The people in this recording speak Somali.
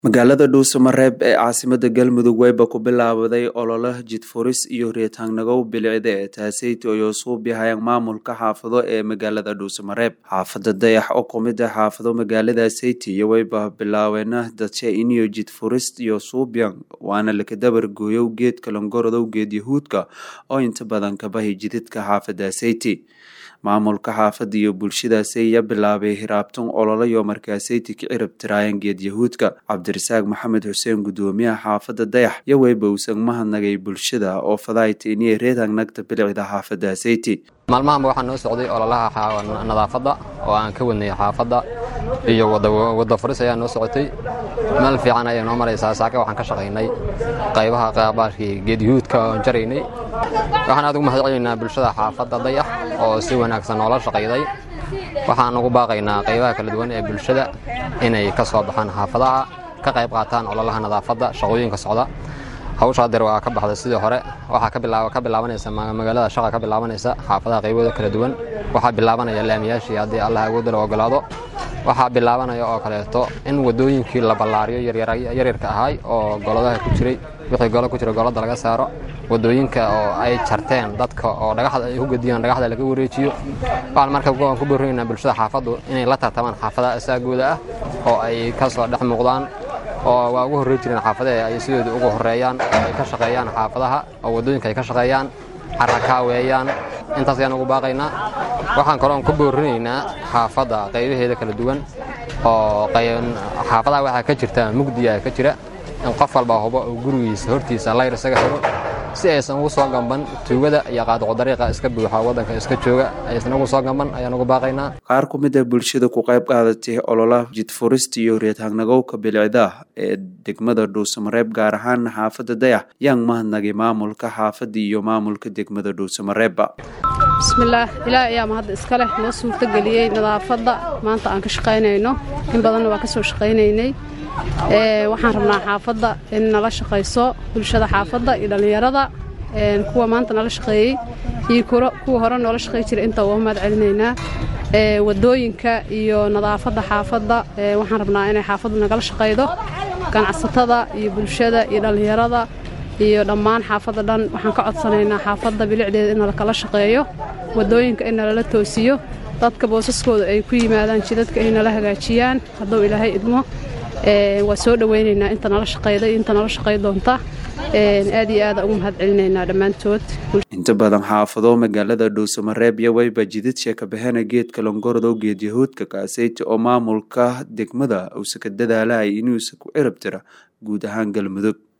magaalada dhuusamareeb ee caasimada galmudug weyba ku bilaabaday olole jidfuris iyo reetaangnagow bilicda ee taaseyt ayoo suubyahayaan maamulka xaafado ee magaalada dhuusamareeb xaafada dayax oo kumid ah xaafado magaalada seyti iyo weyba bilaabeena dadshe iniyo jidfuris iyo suubyan waana lakadabar gooyow geedka langorodow geed yahuudka oo inta badan kabahi jididka xaafada seyti maamulka xaafada iyo bulshadaasi ayaa bilaabay hiraabtan ololayo markaaseyti ka cirab tiraayeen geed yahuudka cabdirasaaq maxamed xuseen gudoomiyaha xaafada dayax iyo weyba uusan mahadnagay bulshada oo fadaaytiniye reetangnagta bilicda xaafada seyti maalmahanba waxaa noo socday ololaha nadaafadda oo aan ka wadnay xaafadda iyo wadda furis ayaa noo socotay meel fiican ayay noo maraysaa saaka waxaan ka shaqaynay qaybaha qaabaashkii geed yahuudka oon jaraynay waxaan aad ugu mahad celinaynaa bulshada xaafadda dayax oo si wanaagsan noola shaqayday waxaan ugu baaqaynaa qaybaha kala duwan ee bulshada inay ka soo baxaan xaafadaha ka qayb qaataan ololaha nadaafadda shaqooyinka socda hawshaa deer waa ka baxday sidii hore waxaa ka bilaabanaysa magaalada shaqa ka bilaabanaysa xaafadaha qaybooda kala duwan waxaa bilaabanaya laamiyaashii haddii allah awoodda la ogolaado waxaa bilaabanaya oo kaleeto in wadooyinkii la ballaariyo yaryarka ahay oo goladaha ku jiray wixii golo ku jira golada laga saaro wadooyinka oo ay jarteen dadka oo dhagaxda ay ku gediyaan dhagaxda laga wareejiyo waxaan marka ku boorinaynaa bulshada xaafaddu inay la tartamaan xaafadaha asaagooda ah oo ay ka soo dhex muuqdaan oo waa ugu horrey jireen xaafadaha ay sidooda ugu horreeyaan oo ay ka shaqeeyaan xaafadaha oo waddooyinka ay ka shaqeeyaan carakaaweeyaan intaas ayaan ugu baaqaynaa waxaan kaloon ku boorinaynaa xaafadda qaybaheeda kala duwan oo xaafadaha waxaa ka jirta mugdiya ka jira in qof walba hubo uu gurigiisa hortiisa layr isaga xiro si aysan ugu soo gamban tuugada iyo qaadqo dariiqa iska buuxa waddanka iska jooga aysan ugu soo gamban ayaan ugu baaqaynaa qaar ku mid a bulshada ku qayb qaadatay ololaha jidfurista iyo reetaangnagowka bilicda ee degmada dhuusamareeb gaar ahaan xaafadda dayax yaan mahadnagay maamulka xaafadda iyo maamulka degmada dhuusamareebba bismillaah ilaah ayaa mahadda iska leh noo suurtageliyey nadaafadda maanta aan ka shaqaynayno in badanna waa ka soo shaqaynaynay waxaan rabnaa xaafadda in nala shaqayso bulshada xaafadda iyo dhallinyarada kuwa maanta nala shaqeeyey iyo kuwa hore noola shaqey jira inta uga mahad celinaynaa wadooyinka iyo nadaafadda xaafadda waxaan rabnaa inay xaafaddu nagala shaqaydo ganacsatada iyo bulshada iyo dhallinyarada iyo dhammaan xaafadda dhan waxaan ka codsanaynaa xaafadda bilicdeeda in nalakala shaqeeyo wadooyinka in nalala toosiyo dadka boosaskooda ay ku yimaadaan jidadka ay nala hagaajiyaan hadduu ilaahay idmo waa soo dhowaynaynaa inta nala shaqayda iyo inta nala shaqay doonta aad iyo aada ugu mahad celinaynaa dhammaantood inta badan xaafado magaalada dhuusamareeb iyo weyba jidid sheekabahena geedka longorodow geed yahuudka kaaseyti oo maamulka degmada uusa ka dadaalaya inuusa ku cirab tira guud ahaan galmudug